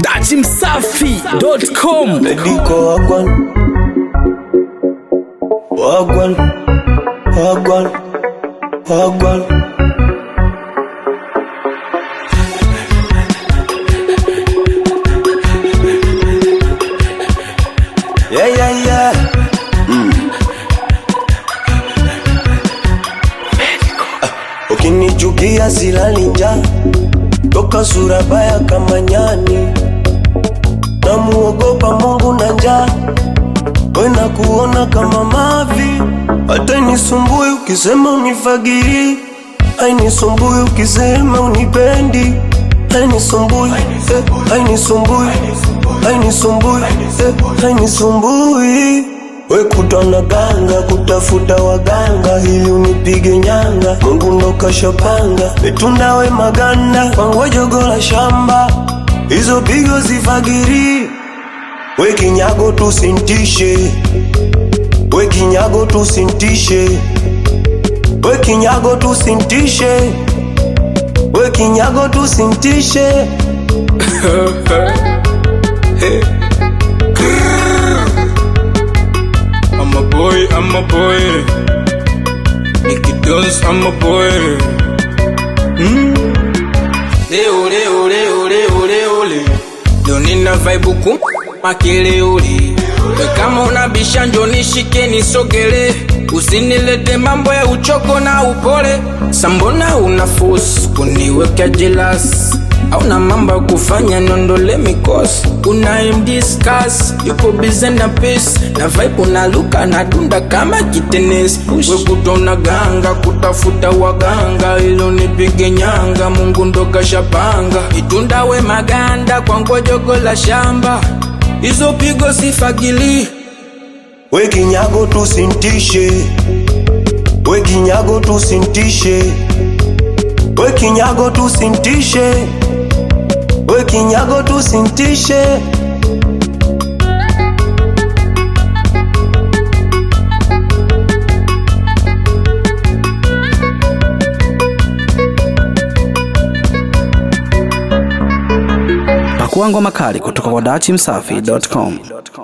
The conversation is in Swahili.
dachimsafi.com Mediko wagwan Wagwan Wagwan Wagwan Yeah, yeah, yeah. Ah, Ukinichukia silali njaa toka sura baya kama nyani namuogopa Mungu na njaa wena kuona kama mavi, hata inisumbui ukisema unifagiri, ainisumbui ukisema unipendi, ainisumbui eh, ainisumbui ainisumbui eh, ainisumbui we kutana ganga kutafuta waganga ili unipige nyanga, Mungu ndo kashapanga mitunda we maganda kwangu jogo la shamba, hizo pigo zifagiri we kinyago tusintishe, we kinyago tusintishe, we kinyago tusintishe, we kinyago tusintishe. I'm a boy, I'm a boy. Nicky Dons, I'm a boy. Mm. Leo, leo, leo, leo, leo, leo. Leo nina vibe ku makelele. We kama unabisha njo nishike nisogele, usinilete mambo ya uchoko na upole. Sambona una force kuniweka jealous hauna mambo ya kufanya nondole mikosi unayemdiscuss yupo bize na pesi na vibe unaluka na dunda kama kitenesi we kutona ganga kutafuta waganga ilo nipige nyanga mungu ndo kashapanga itunda we maganda kwa ngojogo la shamba hizo pigo sifagili We kinyago tusintishe, we kinyago tusintishe, we kinyago tusintishe, we kinyago tusintishe. pakua ngoma kali kutoka kwa dachimsafi.com